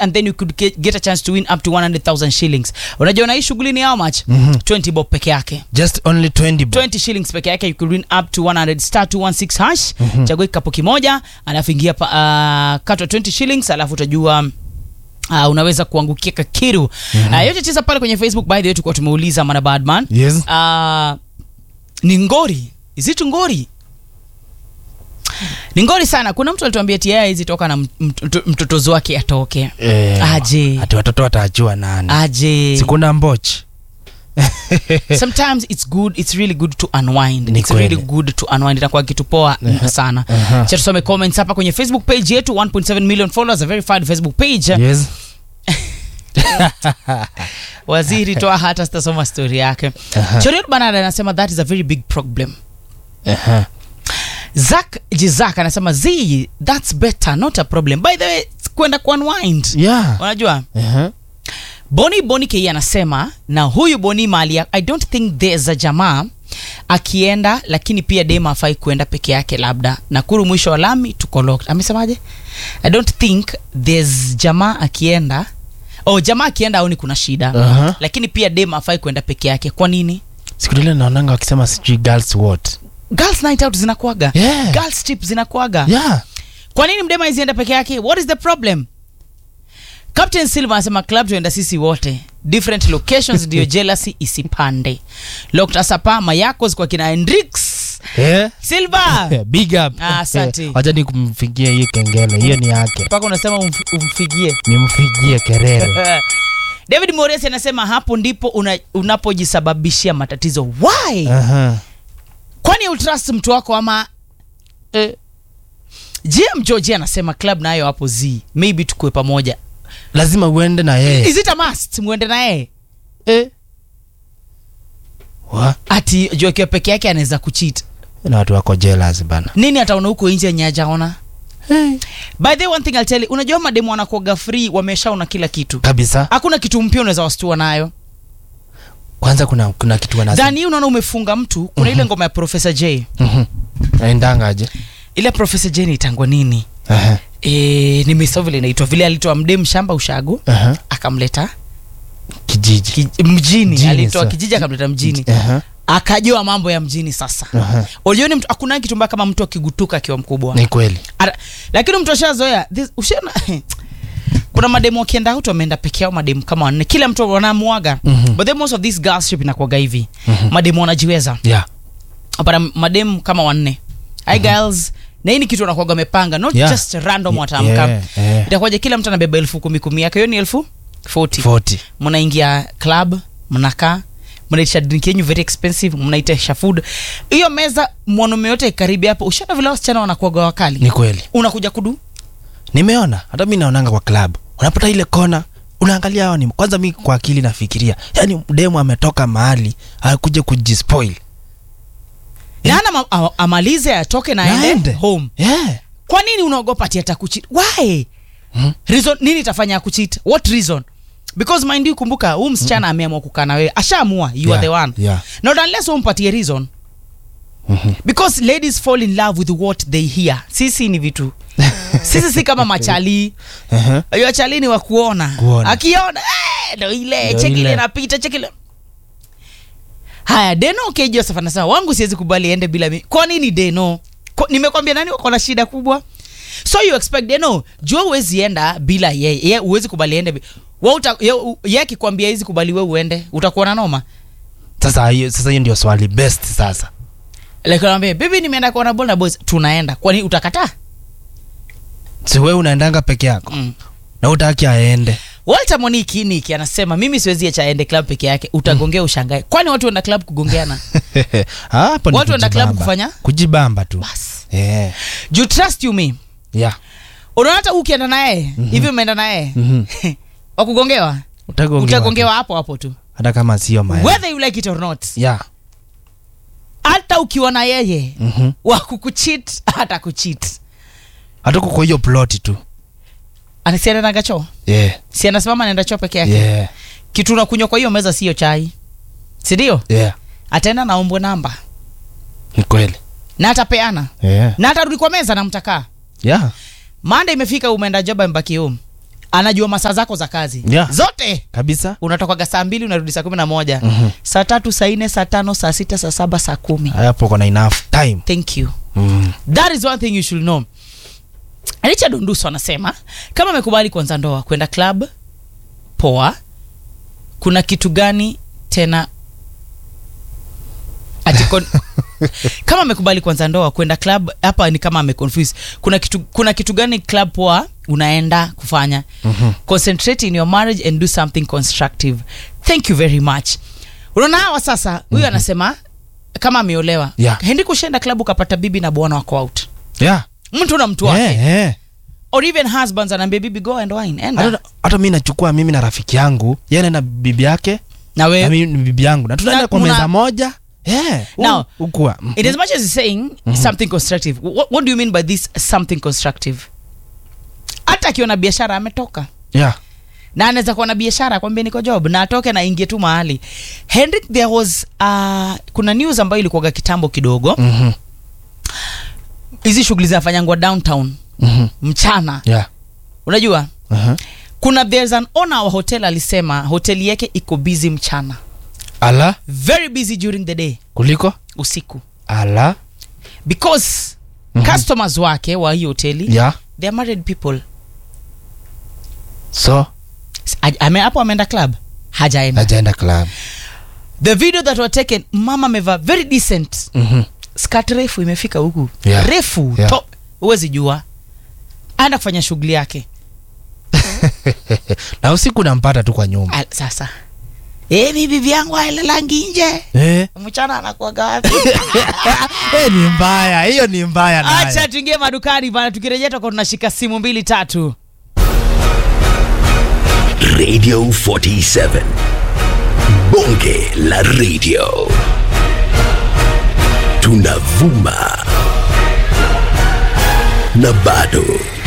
and then you could get, get a chance to win up to 100000 shillings unajua na hii shughuli ni how much 20 bob peke yake just only 20 bob 20 shillings peke yake you could win up to 100 star 216 hash chagua kikapu kimoja alafu ingia pa, uh, katwa 20 shillings alafu utajua Uh, unaweza kuangukia kakiru mm-hmm. uh, yote cheza pale kwenye facebook by the way tulikuwa tumeuliza mana badman yes uh, ni ngori izitu ngori ni ngori sana kuna mtu alituambia tia hizi toka na mt- mtotozi wake atoke eh, Aje. ati watoto watajua nani aje sikuna mbochi sometimes it's good it's really good to unwind Ni it's kweli. really good to unwind itakuwa kitu poa sana Aha. cha tusome comments hapa kwenye facebook page yetu 1.7 million followers a verified facebook page yes waziri toa hata sitasoma story yake Aha. choriot banada anasema that is a very big problem Aha. zak jizak anasema z that's better not a problem by the way kwenda kuunwind yeah unajua Aha. boni boni ke anasema na huyu boni mali ya- i don't think there's a jamaa akienda lakini pia dem afai kuenda peke yake labda nakuru mwisho wa lami tuko locked amesemaje i don't think there's jamaa akienda oh jamaa akienda aoni kuna shida Aha. lakini pia dem afai kuenda peke yake kwa nini siku ile naonanga wakisema sijui girls what girls night out zinakuaga Yeah. girls trip zinakuaga yeah kwa nini mdema izienda peke yake what is the problem captain silver anasema club tuenda sisi wote different locations ndio jealousy isipande locked asapa mayakos kwa kina hendrix yeah. silver big up Ah, asante. wacha ni kumfikia hii kengele hiyo ni yake mpaka unasema umf- umfigie nimfikie kerere david moresi anasema hapo ndipo una, unapojisababishia matatizo why Aha. kwani utrust mtu wako ama eh. gm georgi anasema club nayo hapo z maybe tukue pamoja lazima uende na yeye is it a must mwende na yeye eh. Wa? ati juu akiwa peke yake anaweza kuchit na watu wako jealous bana nini ataona huko nje nyajaona by the way, one thing I'll tell you, unajua mademu wanakuaga free wameshaona kila kitu kabisa hakuna kitu mpya unaweza wastua nayo kwanza kuna kuna kitu wanasema dhani hii unaona umefunga mtu kuna ile ngoma ya profesa j Mhm. naendangaje ile profesa j naitangwa nini Aha. e, nimesahau vile inaitwa vile alitoa mdem shamba ushago Aha. akamleta kijiji ki, mjini Mjini, alitoa sa- kijiji akamleta mjini Aha. akajua mambo ya mjini sasa Aha. ulioni mtu hakuna kitu mbaya kama mtu akigutuka akiwa mkubwa ni kweli Ara, lakini mtu ashazoea this- ushaona kuna mademu wakienda out wameenda peke yao mademu kama wanne kila mtu wanamuaga Mhm. but then most of this girls trip inakuaga hivi mademu wanajiweza yeah. apata mademu kama wanne hi girls na hii ni kitu wanakuaga wamepanga not Yeah. just random Ye- wataamka yeah, yeah. itakuwaje kila mtu anabeba elfu kumi kumi yake hiyo ni elfu 40 40 mnaingia club mnakaa mnaitisha drink yenyu very expensive mnaitisha food hiyo meza mwanaume yote karibi hapo ushaona vile wasichana wanakuaga wakali ni kweli unakuja kudu nimeona hata mi naonanga kwa club unapata ile kona unaangalia hawa ni kwanza mi kwa akili nafikiria yani demu ametoka mahali akuja kujispoil na ana ma- a- amalize atoke na aende Naende. home yeah. kwa nini unaogopa ati atakuchit why Hmm? reason nini itafanya akuchit what reason because mind you kumbuka huu msichana ameamua kukaa na wewe ashaamua you are the Yeah, one yeah. not unless umpatie reason Mhm. because ladies fall in love with what they hear sisi ni vitu sisi si kama machali Aha. ayo chali ni wa kuona Kuona. akiona eh, ndo ile Ndo cheki ile ile. napita cheki ile haya deno k joseph anasema wangu siwezi kubali ende bila mi kwa nini deno Kwa- nimekwambia nani wako na shida kubwa so you expect deno jua uwezi enda bila yeye ye uwezi kubali ende bi- we uta- ye- u- ye akikwambia hizi kubali we uende utakuwa na noma sasa hiyo sasa hiyo ndio swali best sasa like anambia bibi nimeenda kuona ball na boys tunaenda kwani utakataa si wewe unaendanga peke yako mm. na utaki aende walter moniki niki anasema mimi siwezi acha aende club peke yake utagongea ushangae kwani watu wenda club kugongeana hapo ni Watu wanaenda club kujibamba. kufanya? kujibamba tu bas yeah. you trust you me yeah. unaona hata ukienda naye hivi umeenda naye Mhm. wakugongewa Utagongewa utagongewa hapo hapo tu tu. hata kama sio maya whether you like it or not yeah. hata ukiwa na yeye Mhm. wakukuchit hata kuchit hatuko kwa hiyo ploti tu anasianaga choo yeah. si anasimama naenda choo peke yake Yeah. kitu unakunywa kwa hiyo meza siyo chai sindio Yeah. ataenda naombwe namba ni kweli na atapeana yeah. na atarudi kwa meza na mtakaa yeah. manda imefika umeenda job mbaki home anajua masaa zako za kazi Yeah. zote kabisa unatokaga saa mbili unarudi saa kumi na moja Mhm. saa tatu saa nne saa tano saa sita saa saba saa kumi hapo kona enough time thank you mm. that is one thing you should know richard onduso anasema kama amekubali kuanza ndoa kwenda club poa kuna kitu gani tena Ati kon- kama amekubali kuanza ndoa kwenda club hapa ni kama ameconfuse kuna kitu, kuna kitu gani club poa unaenda kufanya Mhm. concentrate in your marriage and do something constructive thank you very much unaona hawa sasa huyu anasema kama ameolewa Yeah. hendi kushenda klabu ukapata bibi na bwana wako out yeah. mtu na mtu wake yeah, yeah. or even husbands anaambia bibi go and wine enda hata, hata mi nachukua mimi na rafiki yangu yeye na bibi yake na na we mimi ni bibi yangu na tunaenda Na kwa muna- meza moja yeah. Now, ukua in as much as he's saying something constructive what, what do you mean by this something constructive hata akiona biashara ametoka yeah. na anaweza kuwa na biashara kwambia niko job na atoke na ingie tu mahali henrik there was uh, kuna news ambayo ilikuwaga kitambo kidogo mm-hmm. hizi shughuli zinafanyangwa downtown Mm-hmm. mchana yeah. unajua uh-huh. kuna there's an owner wa hotel alisema hoteli yake iko busy mchana ala very busy during the day kuliko usiku ala because Mhm. customers wake wa hii hoteli yeah. they are married people so S- aj- ame- hapo ameenda club hajaenda najaenda club the video that were taken mama amevaa very decent mm-hmm. skirt refu imefika huku Yeah. refu Yeah. top huwezi jua aenda kufanya shughuli yake na usiku nampata tu kwa nyumba Al- sasa Eh, mi bibi yangu aelelangi nje eh. mchana anakuaga wapi eh, ni mbaya hiyo ni mbaya nayo. acha tuingie madukani bana tukirejea tutakuwa tunashika simu mbili tatu Radio 47. Bonge la radio. Tunavuma na bado